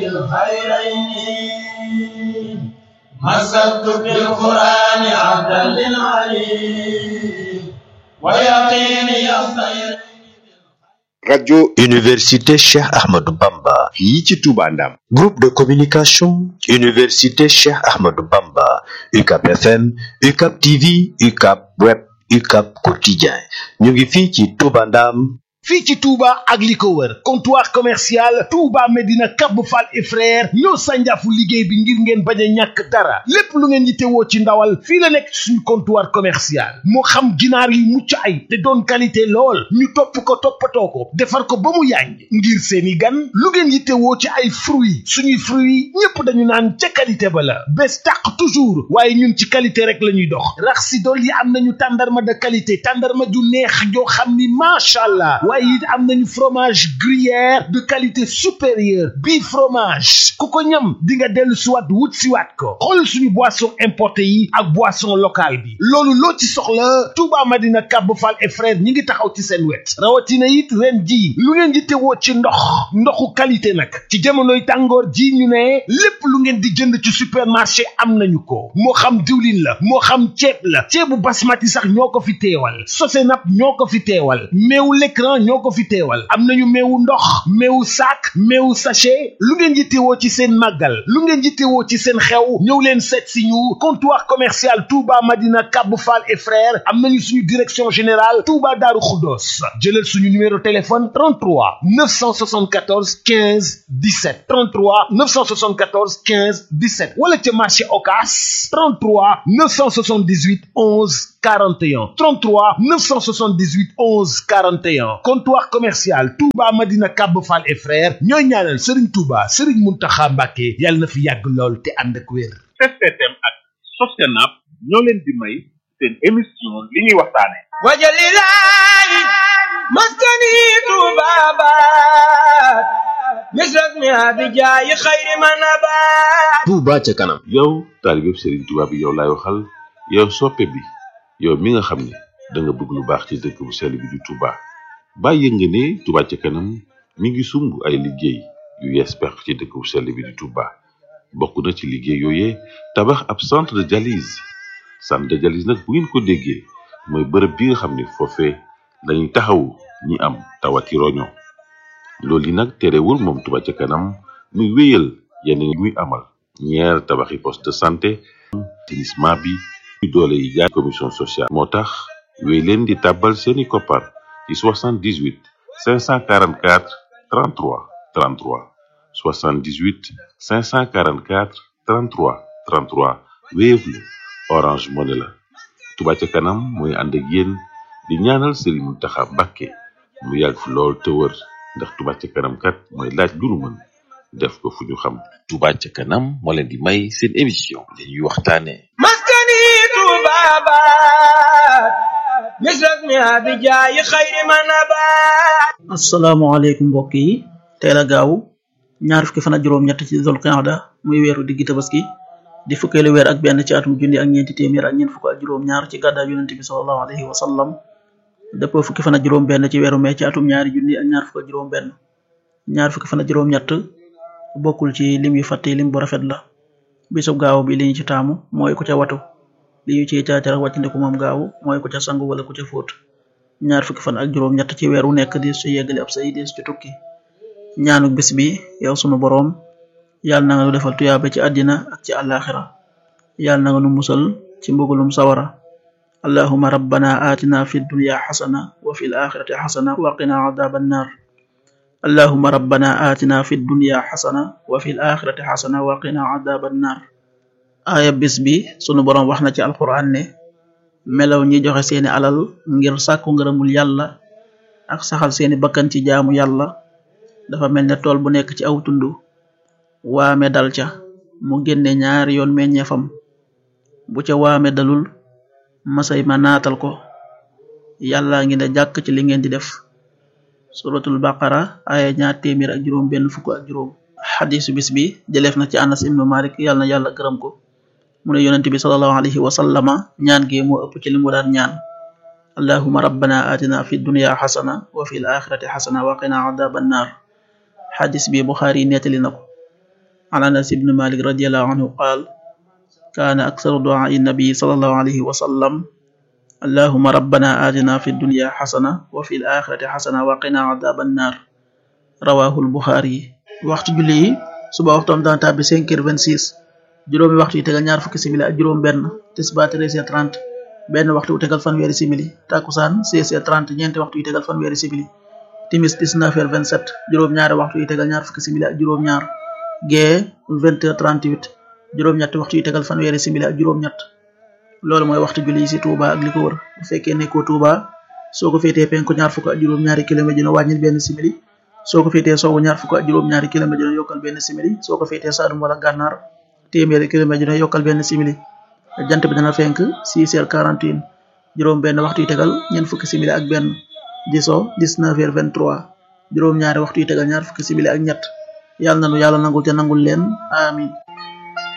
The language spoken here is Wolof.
بالخيرين مسكت بالقرآن عبدا للعليم ويقيني الخير rajo université Cheikh Ahmadou Bamba fii ci Touba Ndam groupe de communication université Cheikh Ahmadou Bamba UCAP FM UCAP TV UCAP web UCAP quotidien ñu ngi fii ci Touba Ndam fii ci Touba ak li ko wër comptoir commercial Touba Medina Cap Fall et frère ñoo sànjaafu liggéey bi ngir ngeen bañ a ñàkk dara lépp lu ngeen yittewoo ci ndawal fii la nekk suñu comptoir commercial moo xam ginaar yu mucc ay te doon qualité lool ñu topp ko toppatoo ko defar ko ba mu yànj ngir seeni gan lu ngeen yittewoo ci ay fruits suñuy fruits ñépp dañu naan ca qualité ba la bés tàq toujours waaye ñun ci qualité rek la ñuy dox rax si dool yi am nañu tàndarma de qualité tàndarma ju neex joo xam ni macha allah waaye it am nañu fromage gruyère de qualité supérieure bii fromage ku ko ñam di nga dellu siwaat wut siwaat ko xool suñu boisson importé yi ak boisson locale bi loolu loo ci soxla Touba Madina Cap Fall et frère ñi ngi taxaw ci seen wet rawatina it ren ji lu ngeen di tewoo ci ndox ndoxu qualité nag ci jamonoy tàngoor ji ñu ne lépp lu ngeen di jënd ci supermarché am nañu ko moo xam diwlin la moo xam ceeb la ceebu basmati sax ñoo ko fi teewal Sosenap ñoo ko fi teewal meewu l'écran ñoo ko fi teewal am nañu meewu ndox meewu sac meewu sachet lu ngeen yittewoo ci seen màggal lu ngeen yittewoo ci seen xew ñëw leen seet si ñu comptoir commercial Touba Madina Cap Fall et frères am nañu suñu direction générale Touba Darou Khoudoss jëlal suñu numéro téléphone 33 974 15 17 33 974 15 17 wala ca marché Ocass 33 978 11 41 33 978 11 41 comptoir commercial Touba Madina Cap Fall et frères ñooy ñaanal Serigne Touba Serigne Mountakha Mbacké yàlla na fi yàgg lool te ànd ak wér. STM ak Sosenap ñoo leen di may seen émission li ñuy waxtaane وجللاي مسكني طبابات مثلك ما بجاي خير ما نبات Touba ca kanam yow taalibeb Serigne Touba bi yow laay waxal yow soppe bi yow mi nga xam ne da nga bëgg lu baax ci dëkk bu sell bi di Touba bàyyi nga ne Touba ca kanam mi ngi sumb ay liggéey yu yees peq ci dëkk bu sell bi di Touba bokk na ci liggéey yooyee tabax ab centre de dialyse centre de dialyse nag bu ngeen ko déggee mooy bërëb bi nga xam ne foofee lañuy taxawu ñi am tawati roño loolu yi nag terewul moom Touba ca kanam muy wéyal yenn yi muy amal ñeer tabaxi poste de santé assainissement bi ñu doole yi jaay commission sociale moo tax wéy leen di tàbbal seeni koppar ci 78 544 33 33 78 544 33 33 Wave la Orange Money la Touba ca kanam mooy ànd ak yéen di ñaanal Serigne Mountakha Mbacké mu yàgg fi lool te wër ndax Touba ca kanam kat mooy laaj lu nu mën def ko fu ñu xam Touba ca kanam moo leen di may seen émission li ñuy waxtaane مسكني طبابات مثلك ما بجاي خير ما نبات asalaamaaleykum mbokk yi teel a gaaw ñaar fukki fan ak juróom-ñett ci zul qa'da muy weeru diggi tabaski di fukkeelu weer ak benn ci atum junni ak ñeenti téeméer ak ñeent fukk ak juróom-ñaar ci gàddaa yonente bi sallallahu alayhi wa sallam dëppoo fukki fan ak juróom-benn ci weeru mee ci atum ñaari junni ak ñaar fukk ak juróom-benn ñaar fukki fan ak juróom-ñett bokkul ci lim yu fàtte lim bu rafet la bisub gaaw bi li ñu ci taamu mooy ku ca watu li ñu ciy caacar ak wàccandiku moom gaaw mooy ku ca sangu wala ku ca fóot ñaar fukki fan ak juróom ñett ci weer wu nekk di ci yeggali ab say dis ci tukki ñaanuk bis bi yow sunu boroom yàlla na nga nu defal tuyaaba ci àddina ak ci àllaaxira yàlla na nga nu musal ci mbugulum sawara allahuma rabbana atina fi dunya xasana wa fi alaxirati xasana wa qina adaba annar allahuma rabbana atina fi dunya xasana wa fi alaxirati xasana wa qina adaba annar aaya bis bi sunu boroom wax na ci alquran ne melaw ñi joxe seeni alal ngir sàkku ngërëmul yàlla ak saxal seeni bakkan ci jaamu yàlla dafa mel ne tool bu nekk ci aw tund waame dal ca mu génne ñaari yoon meññeefam bu ca waame dalul masay ma naatal ko yàlla ngi ne jàkk ci li ngeen di def suratul baqara aya ñaar téeméer ak juróom benn fukk ak juróom xadisu bis bi jëleef na ci anas ibnu malik yàlla na yàlla gërëm ko mu ne yonent bi sallallahu alayhi wa sallama ñaan gi moo ëpp ci li mu daan ñaan allahuma rabbana atina fi dunya xasana wa fi l axirati xasana wa qina adaba annar xadis bi buxaari nettali na ko عن أنس بن مالك رضي الله عنه قال كان أكثر دعاء النبي صلى الله عليه وسلم اللهم ربنا آتنا في الدنيا حسنة وفي الآخرة حسنة وقنا عذاب النار رواه البخاري waxtu julli yi suba waxtoom dana tàbbi 5 heures 26 juróomi waxtu yi tegal ñaar fukki simili ak juróom benn tisba 13 heures 30 benn waxtu wu tegal fanweeri simili takusaan 16 heures 30 ñeenti waxtu yi tegal fanweeri simili timis 19 heures 27 juróom ñaari waxtu yi tegal ñaar fukki simili ak juróom ñaar gee 20 heures 38 juróom ñetti waxtu yi tegal fanweeri simili ak juróom ñett loolu mooy waxtu julli yi ci Touba ak li ko wër bu fekkee nekkoo Touba soo ko féetee penku ñaar fukk ak juróom ñaari kilomètre dina wàññil benn simili soo ko féetee soowu ñaar fukk ak juróom ñaari kilomètre dina yokkal benn simili soo ko féetee Saalum wala Gànnaar téeméeri kilomètre dina yokkal benn simili jant bi dana fenk 6 heures 41 juróom benn waxtu yi tegal ñeent fukki simili ak benn di so 19 heures 23 juróom ñaari waxtu yi tegal ñaar fukki simili ak ñett yàlla nanu yàlla nangul te nangul leen amin